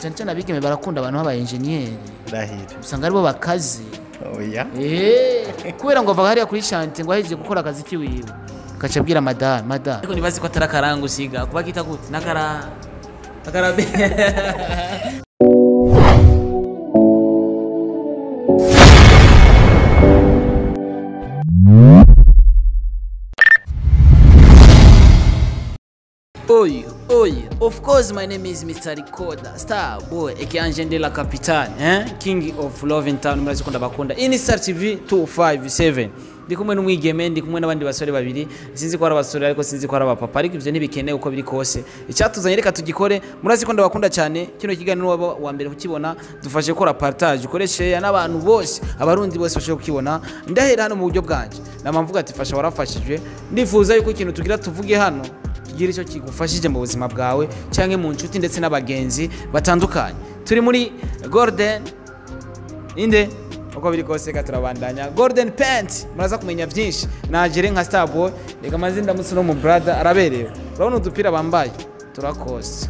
cyane cyane abigeme barakunda abantu b'aba enjeniyeri ndahira usanga aribo bakaze oya Eh, kubera ngo ava hariya kuri shante ngo ahejeje gukora akazi kiwiwe gaca abwira madame madame ariko nibazi ko atari akaranga usiga kuba kita gute nakara akarabe Oy, oy, of course my name is Mr. Recorder, Star Boy, Ekianje Ndela Capitan, eh? King of Love in Town, murazi kunda bakunda. Ini Star TV 257. Ndi kumwe n'umwigeme, ndi kumwe n'abandi basore babiri. Sinzi ko ari abasore ariko sinzi ko ari abapapa, ariko ivyo ntibikenewe uko biri kose. Icyatuzanye reka tugikore, murazi ko ndabakunda cyane. Kino kiganiro waba wa mbere kukibona, dufashe gukora partage, ukore share n'abantu bose, abarundi bose bashobora kukibona. Ndahera hano mu buryo bwanje. Namamvuga ati fasha warafashijwe. Ndifuza yuko ikintu tugira tuvuge hano kigira icyo kigufashije mu buzima bwawe cyangwa mu nshuti ndetse n'abagenzi batandukanye turi muri golden inde uko biri kose reka turabandanya golden pant muraza kumenya byinshi nagere nka starboy reka amazina ndamutse no mu brother araberewe urabona udupira bambaye turakoze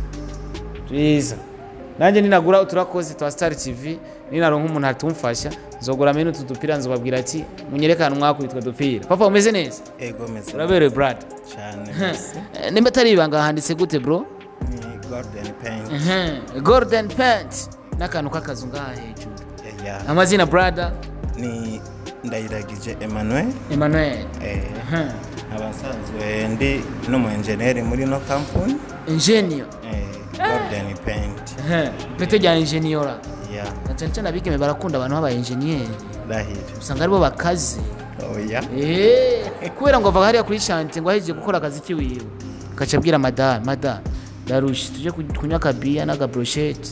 twiza nanjye ninagura uturakoze twa star tv ninaronka umuntu atumfasha nzogura menu utu dupira nzobabwira ati munyerekane mwakubitwa dupira papa umeze neza ego meze uraberewe brother cyane rwose. Eh, nimba atari ibanga handitse gute bro ni golden paint Mhm. golden pant n'akantu k'akazu ngaha hejuru ya amazina brother ni ndayiragije emmanuel emmanuel eh, Mhm. abasanzwe ndi n'umu enjeneri muri no kampuni ingenio eh, golden paint ipete rya ingeniora ya na cyane cyane abigeme barakunda abantu b'aba enjeniyeri ndahira usanga aribo bakaze oya Eh, kubera ngo ava hariya kuri shante ngo ahejeje gukora akazi kiwiwe gaca abwira madame madame darushe tujye ku- kunywa akabiya n'agabroshete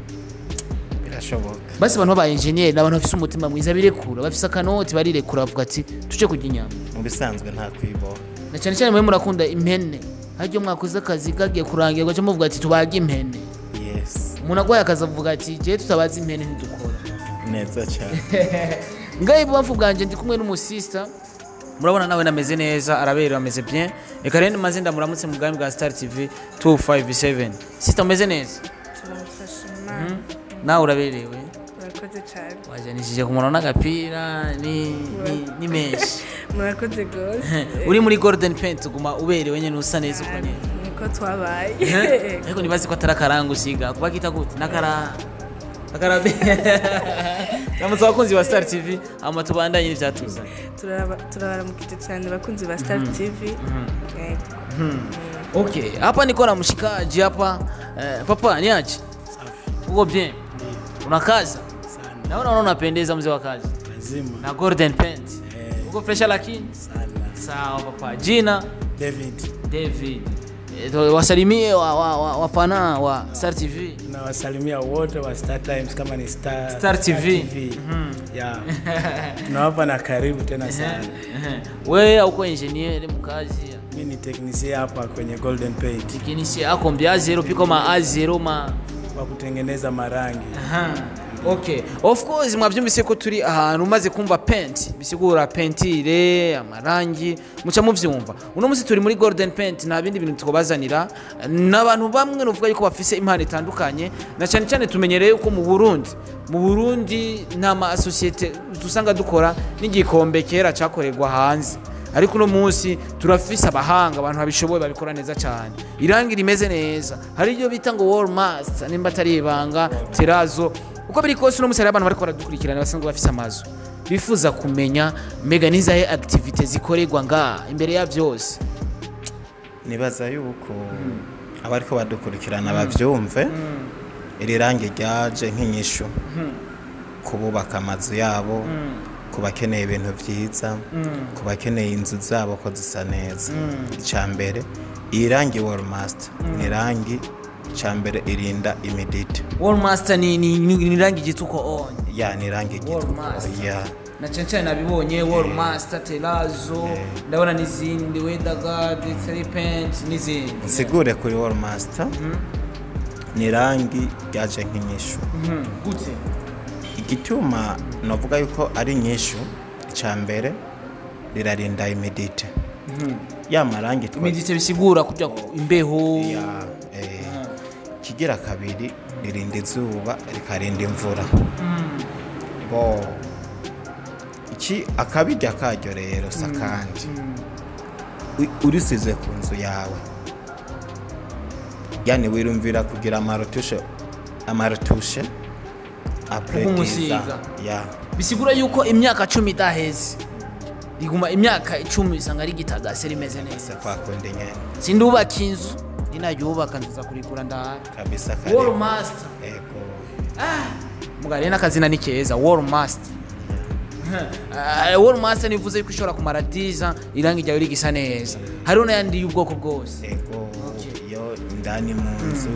birashoboka basi abantu b'aba enjeniyeri ni abantu bafise umutima mwiza birekura bafise akanoti barirekura bavuga ati tujye kurya inyama mu bisanzwe nta kwiboha na cyane cyane mwe murakunda impene haryo mwakoze akazi kagiye kurangira gaca muvuga ati tubage impene yes umuntu agwaye akazi avuga ati jewe tutabaza impene ntidukora neza cyane ngaho ibubamfu bwanjye ndi kumwe n'umusista murabona nawe nameze neza araberewe ameze bien reka rero maze ndamuramutse mu bwami bwa star tv 257 sista umeze neza turamufasha imana nawe uraberewe murakoze cyane wajanishije ku muntu n'agapira ni, ni, ni menshi murakoze rwose uri muri golden paint uguma uberewe nyine usa neza uko nyine niko twabaye ariko nibazi ko atari akaranga usiga kuba kita gute nakara akarabe namutse abakunzi ba star tv hama tubandanye n'ivyatuzanye Turaba- turabaramukije cyane bakunzi ba star tv Yego. okay hapa niko na mshikaji hapa eh, papa ni aje uko bien unakaza naona unaona unapendeza mzee wa kazi Lazima. na golden paint Eh, uko fresha lakini sana. sawa papa jina David, david Eh, to- wasalimie wa, wa, wa, wafana wa star tv nawasalimia wote wa Star Times kama ni Star, Star TV. Yeah. Tunawapa na karibu tena sana. wewe uko engineer mkazi Mi ni teknisia hapa kwenye Golden Paint tekinisi ako mbya zero piko ma a zero ma wa kutengeneza marangi. Aha. Okay. Of course mwavyumvise ko turi ahantu umaze kumva paint bisigura pentire amarangi muca muvyumva uno musi turi muri golden paint nta bindi bintu twabazanira n'abantu bamwe nuvuga yuko bafise impano itandukanye na cyane cyane tumenyereye yuko mu Burundi mu Burundi nta ma associate dusanga dukora n'igikombe kera cyakorerwa hanze ariko uno munsi turafise abahanga abantu babishoboye babikora neza cyane irangi rimeze neza hari ibyo bita ngo wall master nimba atari ibanga terazo uko biri kose uno munsi hari abantu bariko baradukurikirana basanzwe bafise amazu bifuza kumenya mega nizahe activite zikorerwa ngaha imbere ya byose nibaza yuko abariko badukurikirana bavyumve iri rangi ryaje nk'inyishu ku bubaka amazu yabo ku bakeneye ibintu byiza ku bakeneye inzu zabo ko zisa neza icya mbere iyi rangi wall master ni rangi icya mbere irinda imidite wall master ni ni, ni, ni rangi gituko on ya ni rangi Wall gitwa master. ya na cyane cyane nabibonye wall master terazo ndabona n'izindi weatherguard three paint n'izindi nsigure kuri wall master ni rangi ryaje nk'inyishu Mhm. gute igituma navuga yuko ari nyishu icya mbere rirarinda imidite ya marangi twa- imidite bisigura kurya imbeho ya eh, kigira kabiri ririnda izuba rikarinda imvura bo iki akabirya karyo rero si akandi U- urisize ku nzu yawe yani wirumvira kugira amarutushe amarutushe apres Kumusiga. 10 ans. ya bisigura yuko imyaka cumi idaheze riguma imyaka icumi usanga rigitagase rimeze neza se kwakundi nyene sindubaka inzu ninayubaka nziza kurigura ndahari kabisa kare wall master ego mugari n'akazina ni keza wall master Uh, wall master nivuze yuko ishobora kumara 10 ans irangi ryawe rigisa neza hariho n'ayandi y'ubwoko bwose ego Okay. yo indani mu nzu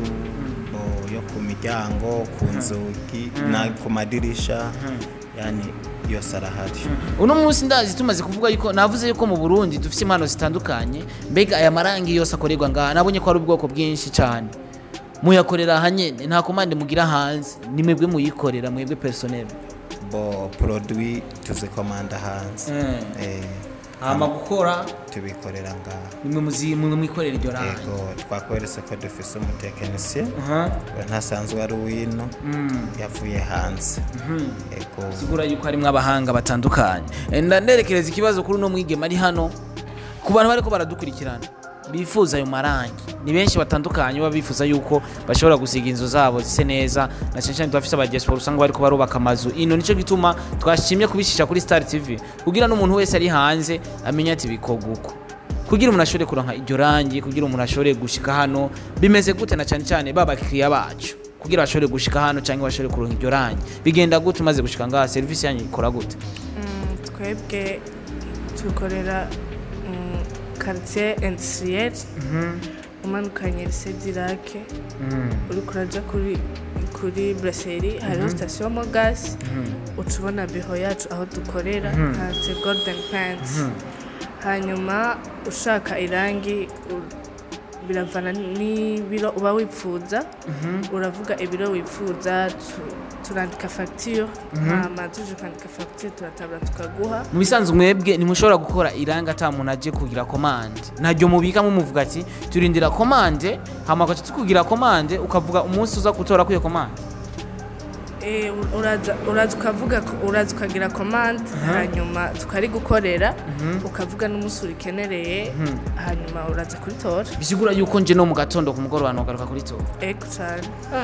bo yo ku miryango ku nzugi na ku madirisha yani yose arahari uno munsi ndazi tumaze kuvuga yuko navuze yuko mu burundi dufite impano zitandukanye mbega aya marangi yose akorerwa ngaha nabonye ko ari ubwoko bwinshi cyane muyakorera aha nyene nta komande mugira hanze ni mwebwe muyikorera mwebwe personnel bo produit tuzikomanda hanze eh, hama gukora tubikorera ngaha nimwe muzi- mwe mwikorera iryo rangi ego twakweretse ko dufise umutekinisiye Aha. we ntasanzwe ari uwino yavuye hanze ego sigura yuko harimo abahanga batandukanye Eh, ndanderekereza ikibazo kuri uno mwigema ari hano ku bantu bariko baradukurikirana bifuza ayo marangi ni benshi batandukanye baba bifuza yuko bashobora gusiga inzu zabo zise neza na cyane cyane tubafise abadiaspora usanga bariko barubaka amazu ino nico gituma twashimye kubishisha kuri Star TV kugira n'umuntu wese ari hanze amenye ati bikorwa uko kugira umuntu ashobore kuronka iryo rangi kugira umuntu ashobore gushika hano bimeze gute na cyane cyane baba bakiriya bacu kugira bashobore gushika hano cyangwa bashobore kuronka iryo rangi bigenda gute umaze gushika ngaha serivisi yanyu ikora gute Mm, twebwe tukorera mm, quartier industriel umanukanye lycée d'Irak uriko uraja kuri kuri brasserie hariho station mogas uca ubona biho yacu aho dukorera handitse golden pants hanyuma ushaka irangi u- biravana n'ibiro uba wipfuza uravuga ibiro wipfuza tu- turandika facture hama tuje kwandika facture turatabura tukaguha mu bisanzwe mwebwe ntimushobora gukora iranga ata muntu aje kugira komande ntaryo mubika mumuvuga ati turindira komande hama ugaca tukugira komande ukavuga umunsi uza gutora kwiyo komande Eh, uraza uraza ukavuga ko- uraza ukagira commande hanyuma tukarigukorera ukavuga n'umunsi urikenereye hanyuma uraza kuritora bisigura yuko nje no mu gatondo ku mugoroba ntugaruka kuri tora ego cyane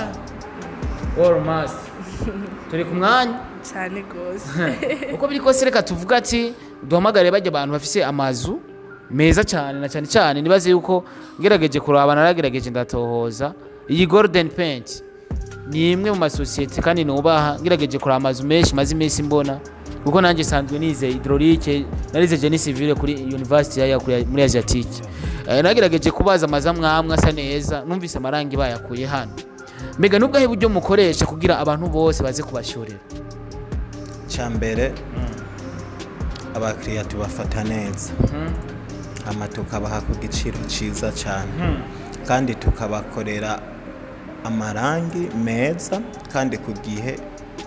turi ku mwanya cyane rwose uko biri kose reka tuvuga ati duhamagare bajya abantu bafise amazu meza cyane na cyane cyane nibaze yuko ngerageje kuraba naragerageje ndatohoza iyi golden paint ni imwe mu masosiyete kandi nubaha ngerageje kuraba amazu menshi maze iminsi mbona kuko nanjye sanzwe nize hydraulique narize genie civile kuri university ya kuri- muri asiatique Eh, nagerageje kubaza amazu amwe amwe asa neza numvise amarangi bayakuye hano mbega nubwo ahe buryo mukoresha kugira abantu bose baze kubashorera cya mbere abakiriya tubafata neza hama tukabaha ku giciro cyiza cyane kandi tukabakorera amarangi meza kandi ku gihe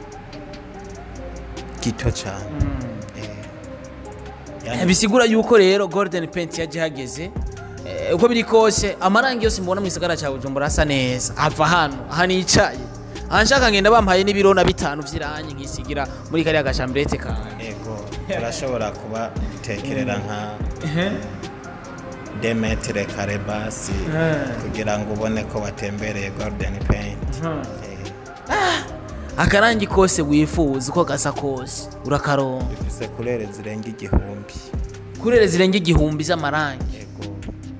gito cyane Eh, yani bisigura yuko rero golden paint yaje hageze Eh, uko biri kose amarangi yose mbona mu gisagara cya bujumbura asa neza ava hano aha nicaye aha nshaka ngenda bampaye n'ibiro na bitanu vy'irangi nkisigira muri kariya gashambirete kanjye ego turashobora kuba tekerera nka demetire kare basi kugira ngo ubone ko watembereye golden paint Eh, akarangi kose wifuza uko gasa kose urakaronka bifise kurere zirenga igihumbi kurere zirenga igihumbi z'amarangi ego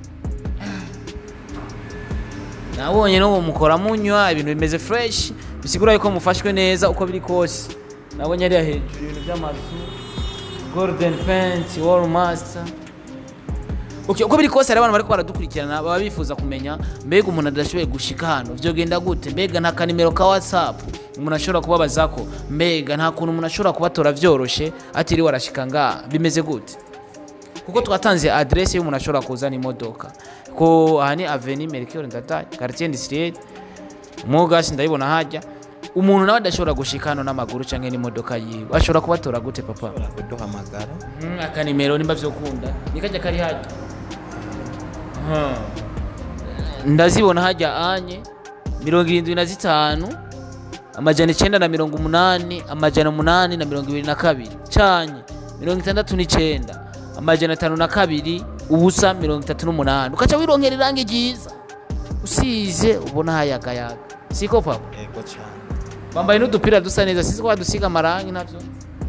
nabonye no mukora munywa ibintu bimeze fresh bisigura yuko mufashwe neza uko biri kose nabonye ariya hejuru ibintu by'amazu golden paint wall master Okay, uko biri kose hari abantu bariko baradukurikirana baba bifuza kumenya mbega umuntu adashoboye gushika hano vyogenda gute mbega nta kanimero ka whatsapp umuntu ashobora kubabazako mbega nta kuntu umuntu ashobora kubatora vyoroshe atiriwe arashika ngaha bimeze gute kuko twatanze adresse y'umuntu ashobora kuzana imodoka ko aha ni aveni mercure ndataye quartier industriel mugasi ndayibona hajya umuntu nawe adashobora gushika hano n'amaguru canke n'imodoka yiwe ashobora kubatora gute papa ushobora kuduhamagara Mm, akanimero nimba vyokunda nikajya kari hajya ndazibona hajya anye mirongo irindwi na zitanu amajana icenda na mirongo umunani amajana umunani na mirongo ibiri na kabiri canye mirongo itandatu n'icenda amajana atanu na kabiri ubusa mirongo itatu n'umunani ukaca wironkera irangi ryiza usize ubona hayagayaga siko papa yego cyane bambaye n'udupira dusa neza sisi ko badusiga amarangi navyo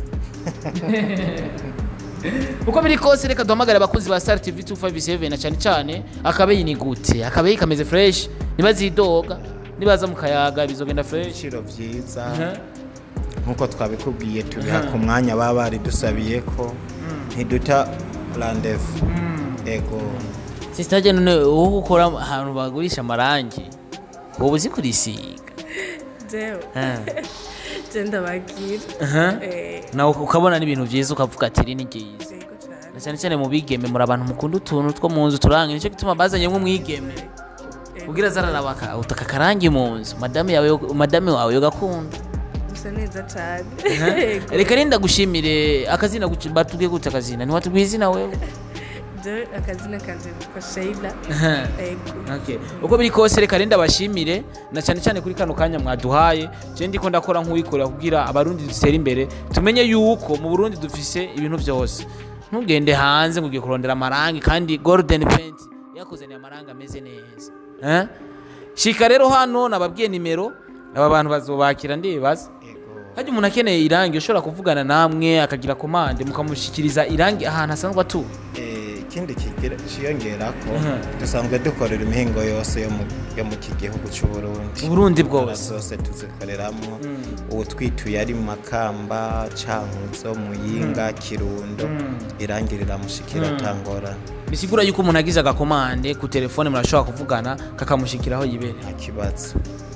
uko biri kose reka duhamagare abakunzi ba star tv 257 na cyane cyane akabeyi ni gute akabeyi kameze fresh nibazidoga nibaza mu kayaga bizogenda fresh ibiciro byiza nk'uko twabikubwiye tubiha ku mwanya baba baridusabiye ko ntiduta randevu yego sisitaje none wowe ukora ahantu bagurisha amarangi wowe uzi kurisiga jewe Eh. je ndababwira Aha. Eh, nawe ukabona n'ibintu byiza ukavuga ati iri ni ryiza yego cane. na cyane cyane mu bigeme muri abantu mukunda utuntu two mu nzu turanga nicyo gituma bazanyemo umwigeme ubwira zararabaka utaka akarangi mu nzu madame yawe madame wawe yogakunda dusa neza cane Yego. reka renda gushimire akazina guci- batubwiye gute akazina ntiwatubwiye izina wewe je akazina kanje nitwa sheila yego Okay. uko biri kose reka renda bashimire na cyane cyane kuri kano kanya mwaduhaye je ndiko ndakora nk'uwikorera kugira abarundi dutere imbere tumenye yuko mu burundi dufise ibintu byose ntugende hanze ngo ugiye kurondera amarangi kandi golden paint yakuzaniye amarangi ameze neza eh? shika rero hano nababwiye nimero aba bantu bazobakira ndibaza yego hajya umuntu akeneye irangi ushobora kuvugana namwe akagira komande mukamushyikiriza irangi ahantu asanzwe atuye Eh, ikindi kigira ciyongera ko Mhm. dusanzwe dukorera imihingo yose yo mu yo mu iki gihugu cy'u Burundi uburundi Intara bwose zose tuzikoreramo ubu twituye ari makamba cankuzo muyinga kirundo irangi riramushikira tangorane bisigura yuko umuntu agize agakomande ku telefone murashobora kuvugana kakamushyikiraho yibereye nta kibazo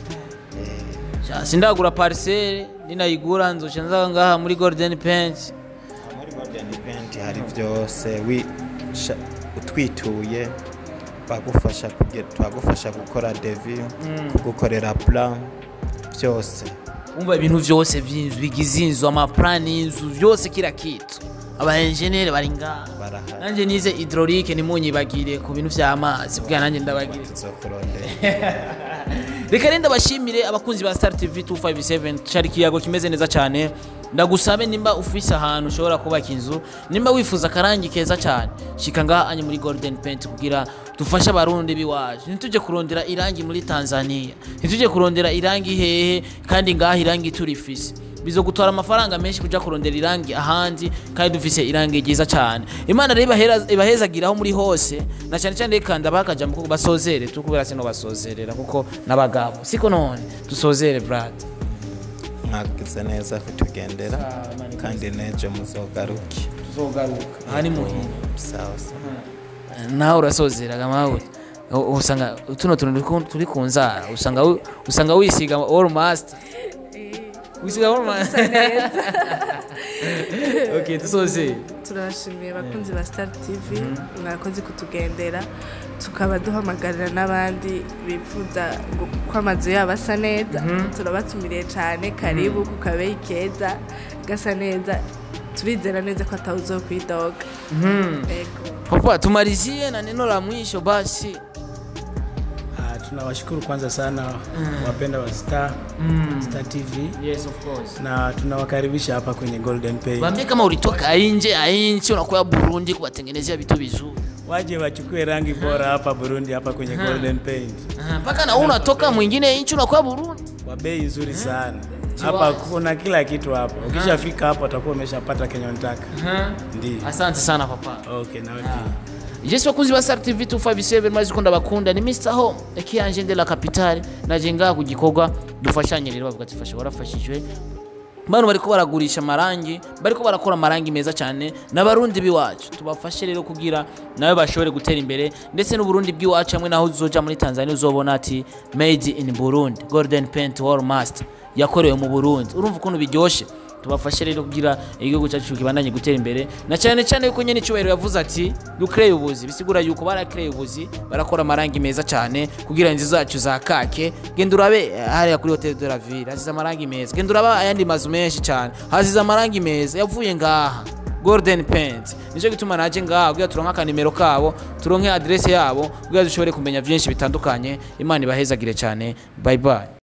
Eh, Sha, sindagura parisere ninayigura nzoca nza ngaha muri golden paint muri Golden Paint hari byose wi- sha- utwituye bagufasha kuge- twagufasha gukora devi kugukorera plan byose umva ibintu byose by'inzu bigize inzu amapurani y'inzu byose kira kitu abaenjeneri bari ngaha barahari nanjye nize hydraulique ntimunyibagire ku bintu by'amazi bwa nanjye ndabagire tuzokurondera reka rero ndabashimire abakunzi ba star tv 257 cari ikiyago kimeze neza cyane ndagusabe nimba ufise ahantu ushobora kubaka inzu nimba wifuza akarangi keza cyane shika ngaha anye muri golden paint kugira dufashe abarundi biwacu ntitujye kurondera irangi muri tanzania ntitujye kurondera irangi hehe kandi ngaha irangi turifise bizogutwara amafaranga menshi kuja kurondera irangi ahandi kandi dufise irangi ryiza cyane imana rero ibahera- ibahezagiraho muri hose na cyane cyane reka ndabakaja mu basozere tukubera sino basozerera kuko n'abagabo siko none dusozere brad mwagize neza kutugendera kandi nejo muzogaruke tuzogaruka aha ni muhira sawa sawa nawe urasozeraga mawe U- usanga tuno tuntu turi ku- turi ku nzara usanga wi- usanga wisiga all master wisiga all master okay dusozere turabashimiye abakunzi ba star tv mwakoze kutugendera tukaba duhamagarira n'abandi bifuza ngo- ko amazu yabo asa neza turabatumiriye cyane karibu ku kabeyi keza gasa neza turizera neza ko atawuzo kwidoga Ego. papa tumalizie na neno la mwisho basi Ah, tunawashukuru kwanza sana wapenda wa Star, Star TV yes of course na tunawakaribisha hapa kwenye Golden Pay. Waambie kama ulitoka nje ya nchi unakuwa Burundi kuwatengenezea vitu vizuri. Waje wachukue rangi bora hapa Burundi hapa kwenye Golden Paint Aha, Mpaka na wewe unatoka mwingine nchi unakuwa Burundi. kwa bei nzuri sana. Chiwazi. Hapa kuna kila kitu hapa. Ukishafika hapo utakuwa umeshapata kenye unataka. Ndio. Asante sana papa. Okay, nawe pia. Yes bakunzi ba Star TV 257 mazi kunda bakunda ni Mr Home ekiyanje de la capitale naje ngaha ku gikorwa dufashanye rero bavuga ati fasha warafashijwe Bano bariko baragurisha amarangi bariko barakora amarangi meza cyane n'abarundi biwacu tubafashe rero kugira nawe bashobore gutera imbere ndetse n'uburundi bw'iwacu hamwe naho uzoja muri Tanzania uzobona ati made in Burundi golden paint wall master yakorewe mu Burundi urumva ukuntu biryoshe tubafashe rero kugira igihugu cyacu kibandanye gutera imbere na cyane cyane yuko nyene icyubahiro yavuze ati dukreye ubuzi bisigura yuko barakreye ubuzi barakora amarangi meza cyane kugira inzu zacu za kake genda urabe eh, hariya kuri hotel de la ville hasize amarangi meza genda uraba ayandi mazu menshi cyane hasize amarangi meza yavuye ngaha golden paint nicyo gituma naje ngaha kugira turonke akanimero kabo turonke adresse yabo kugira dushobore kumenya byinshi bitandukanye imana ibahezagire cyane bye bye